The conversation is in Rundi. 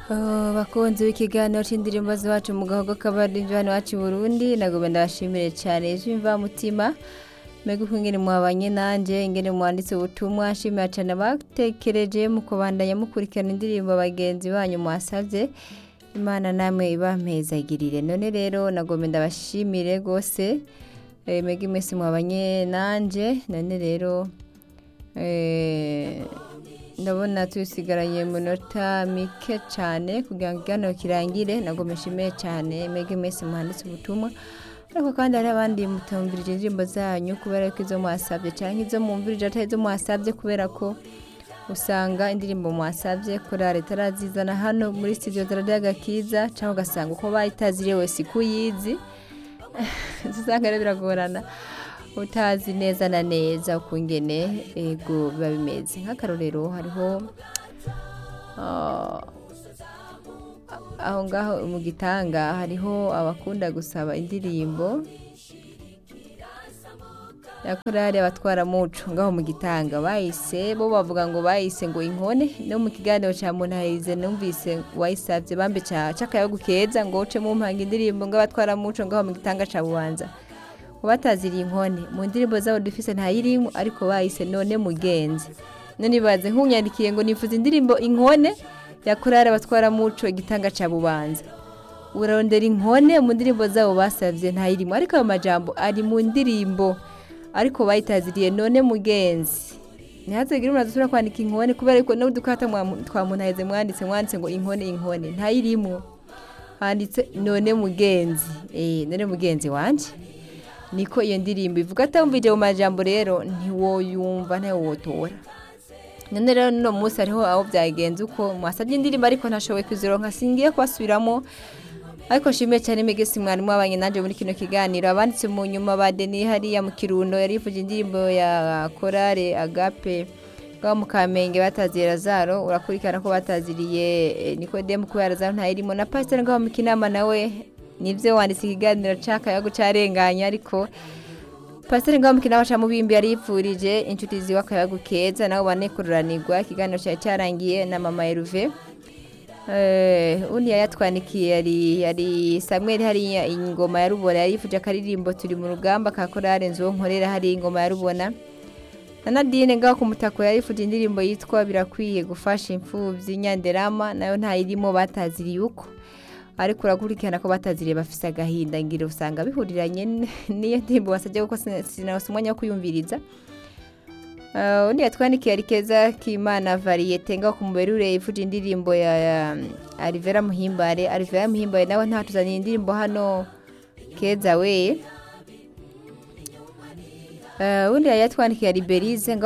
bakunzi w'ikiganiro c'indirimbo z'iwacu mu gahogo k'abarinzi hano iwacu i burundi nagomba ndabashimire cane mutima mbega uko ingene mwabanye nanje ingene mwanditse ubutumwa nshimira cane abatekereje mu kubandanya mukurikirana indirimbo bagenzi banyu mwasavye imana namwe ibampezagirire none rero nagomba ndabashimire rwose eh, mbega imisi mwabanye nanje none rero eh, ndabona tusigaranye munota mike cyane kugira ngo ikiganiro kirangire nagomba nshimiye cyane mbega imisi muhanditse ubutumwa ariko kandi hari abandi mutumvirije indirimbo zanyu kubera ko izo mwasabye cyangwa izo mwumvirije atari izo mwasabye kubera ko usanga indirimbo mwasabye korari itarazizana hano muri studio zirarya agakiza cyangwa ugasanga uko bayitaziriye wese iko uyizi usanga rero biragorana utazi neza na neza ukungene ego biba bimeze nk'akarorero hariho ah, aho ngaho mu gitanga hariho abakunda gusaba indirimbo ya korari abatwara muco ngaho mu gitanga bayise bo bavuga ngo bayise ngo inkone no mu kiganiro cya muntahize numvise wayisabye bambe cakayago keza ngo uce mu mpanga indirimbo ng'abatwara muco ngaho mu gitanga ca bubanza ngo bataziriye inkone mu ndirimbo zabo dufise ntayirimo ariko bayise none mugenzi none baze nkunyandikiye ngo nifuza indirimbo inkone ya korari abatwara muco igitanga ca bubanza urarondera inkone mu ndirimbo zabo basavye ntayirimo ariko ayo majambo ari mu ndirimbo ariko bayitaziriye none mugenzi ntihazagire umuntu adusubira kwandika inkone kubera ko n'udukata twamunaheze mwanditse mwanditse ngo inkone inkone ntayirimo handitse none mugenzi eh none mugenzi wanje niko iyo ndirimbo ivuga atamvije mu majambo rero ntiwoyumva ntawotora none rero no munsi hariho aho byagenze uko mwasabye indirimbo ariko ntashoboye kuzironka singiye kubasubiramo ariko nshimiye cyane megesi mwarimu wabanye nanjye muri kino kiganiro abanditse mu nyuma ba deni hariya mu kirundo yarifuje indirimbo ya korale agape ngaho mu kamenge bataziye razaro urakurikirana ko bataziriye eh, nikodemu kubera razaro ntayirimo na pasiteri ngaho mu kinama nawe nivyo wanditse ikiganiro cakayago carenganye ariko pasiteri ngaho mu kinama ca mubimbi yari yipfurije inshuti ziwe akayago keza nabo banekururanirwa ikiganiro cari carangiye na mama eruve Eh, undi yayatwandikiye yari yari Samuel hariya ingoma ya rubona yari yifuje akaririmbo turi mu rugamba ka korale nzo nkorera hari ingoma ya rubona na Nadine ngaho ku mutako yari yifuje indirimbo yitwa birakwiye gufasha imfuvyi nyanderama nayo ntayirimo bataziriye uko ariko urakurikirana ko bataziriye bafise agahinda ngira usanga bihuriranye n'iyo ndirimbo wasabye kuko sinarose umwanya wo kuyumviriza Uh, undi yatwandikiye ari keza k'imana variyete ngaho ku muberure yifuje indirimbo ya, ya Alivera Muhimbare Alivera Muhimbare nawe ntatuzaniye indirimbo hano keza we uh, undi yatwandikiye ari Berize